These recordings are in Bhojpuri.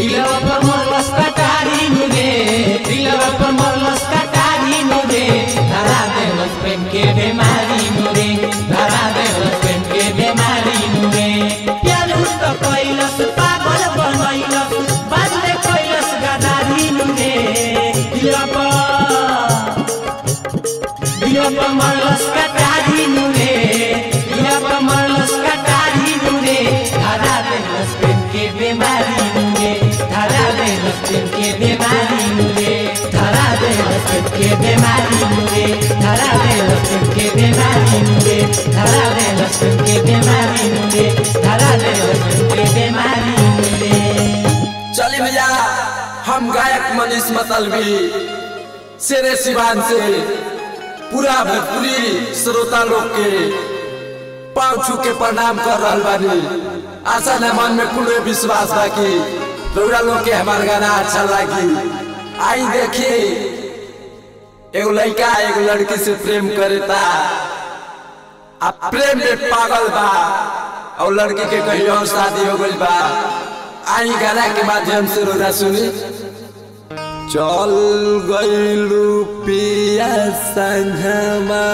दिलवा पर मरलस कटारी नुरे दिलवा पर मरलस कटारी नुरे धरा देलस प्रेम के बीमारी नुरे धरा देलस प्रेम के बीमारी नुरे प्यार तो कैलस पागल बनैलस बाद में कैलस गदारी नुरे दिलवा पर दिलवा पर मरलस कटारी नुरे दिलवा पर मरलस कटारी नुरे धरा देलस प्रेम के बीमारी नुरे धरा देलस प्रेम के बीमारी नुरे धरा देलस प्रेम के बीमारी नुरे धरा देलस प्रेम के बीमारी नुरे धरा देलस प्रेम के बीमारी नुरे धरा देलस प्रेम के बीमारी नुरे चली भैया हम गायक मनीष मतलबी शेरे सिवान से पूरा भोजपुरी श्रोता लोग के पाँव छू के प्रणाम कर रहल बानी आशा न मन में पूरे विश्वास बा कि रउरा लोग के हमार गाना अच्छा लागी आई देखी एगो लड़का एगो लड़की से प्रेम करेता आ प्रेम में पागल बा और लड़की के कहीं और शादी हो गई बा आई गाना के माध्यम से रोना सुनी चल गईलू पिया संगमा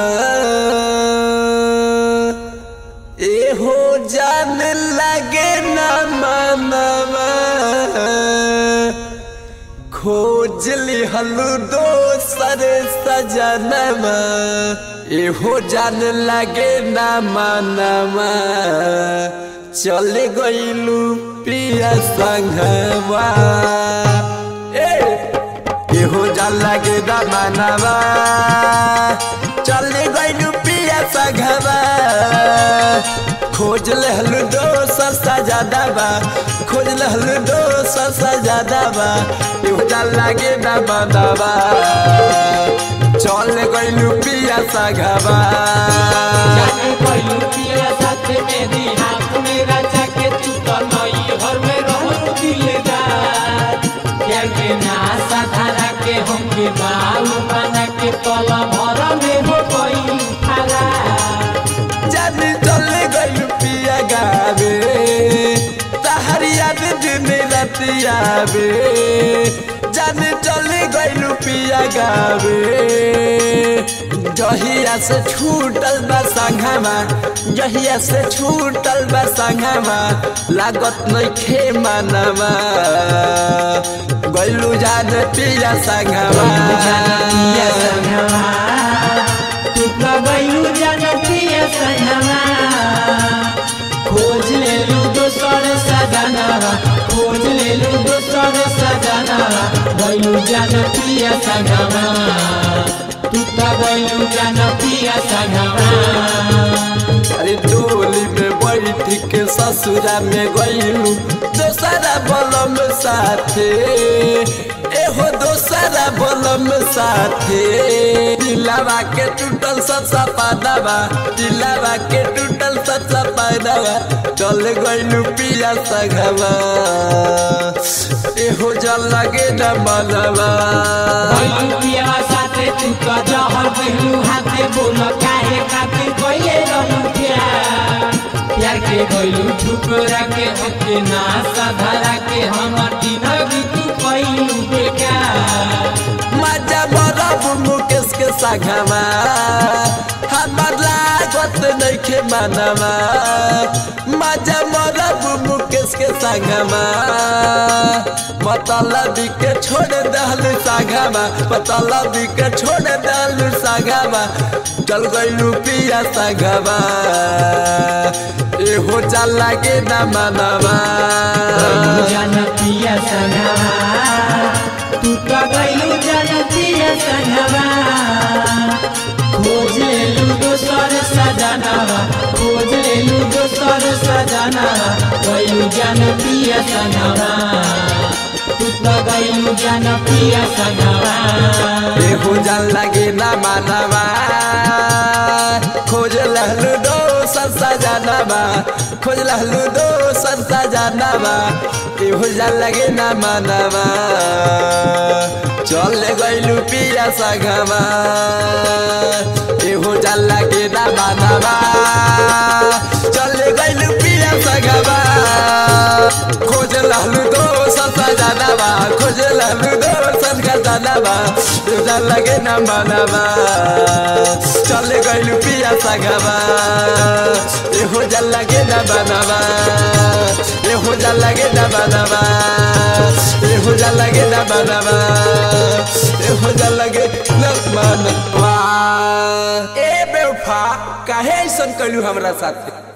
एहो जान लगे न मनवा खोज लिहलू दोसर सजनमा एहो जान लगे न मनवा चल गईलू पिया संगवा ए एहो जान लगे न मनवा चल गईलू पिया संगवा खोज लहलू दोसर सजादाबा खोज लहलू दोसर सजादाबा एहो जान लागे ना बनावा चल गईलू पिया सघावा जाने कोई पिया साथ में दी हाथ में राजा के तू तो नई घर में रहो दिलदार प्यार के नासा धारा के हम के बाल बना के तला भर में हो कोई खारा जान चल गईलू पिया गावे तहर याद दिन रात आवे जान चल गईलू पिया गावे जहिया से छूटल बा संघमा जहिया से छूटल बा संघमा लागत नइखे मनवा गईलू जान पिया संघमा पिया संगवा तू तो गईलू जनतिया संगवा खोज ले लू दोसर सजनवा खोज ले लू दोसर सजनवा गईलू जनतिया संगवा तू तो गईलू जनतिया संगवा अरे डोली में बैठ के ससुरा में गईलू दोसरा बलम साथे एहो दोसरा बलम साथे दिलावा के टूटल सचा पादावा दिलावा के टूटल सचा पादावा चल गईलू पिया सघवा एहो जल लगे न मनवा गईलू पिया साथे तू तो जहर गईलू हाथे बोल काहे खातिर गईले रहू प्यार प्यार के गईलू ठुकरा के हके ना साधारा के हमर जिंदगी तू कईलू बेकार मजा बरब मुकेश के सघमा हमर लागत नइखे मनवा मजा मरब मुकेश के संगमा मतलब के छोड़ दहल सागमा मतलब के छोड़ दहल सागमा चल गईलू पिया संगमा एहो चल लागे न मनवा गईलू जन पिया संगवा तू तो गईलू जन पिया संगवा खोज लेलू दोसर सजनवा खोज लेलू दोसर सजनवा गईलू जन पिया संगवा तू तो गईलू जन पिया संगवा एहो जान लागे ना मानवा खोज लहलू दो संसा जानवा खोज लहलू दो संसा जानवा एहो जान लागे ना मानवा चल गईलू पिया सगवा एहो जान लागे ना मानवा चल गईलू पिया सगवा खोज लहलू दो संसा सजाना बा खोजे लालू दर्शन का जाना बा तुझा लगे ना मानवा चले गइलू पिया सगावा ए हो जा लगे ना बनवा ए हो जा लगे ना बनवा ए हो जा लगे ना बनवा ए हो जा लगे ना मनवा ए बेवफा काहे ऐसन कइलू हमरा साथे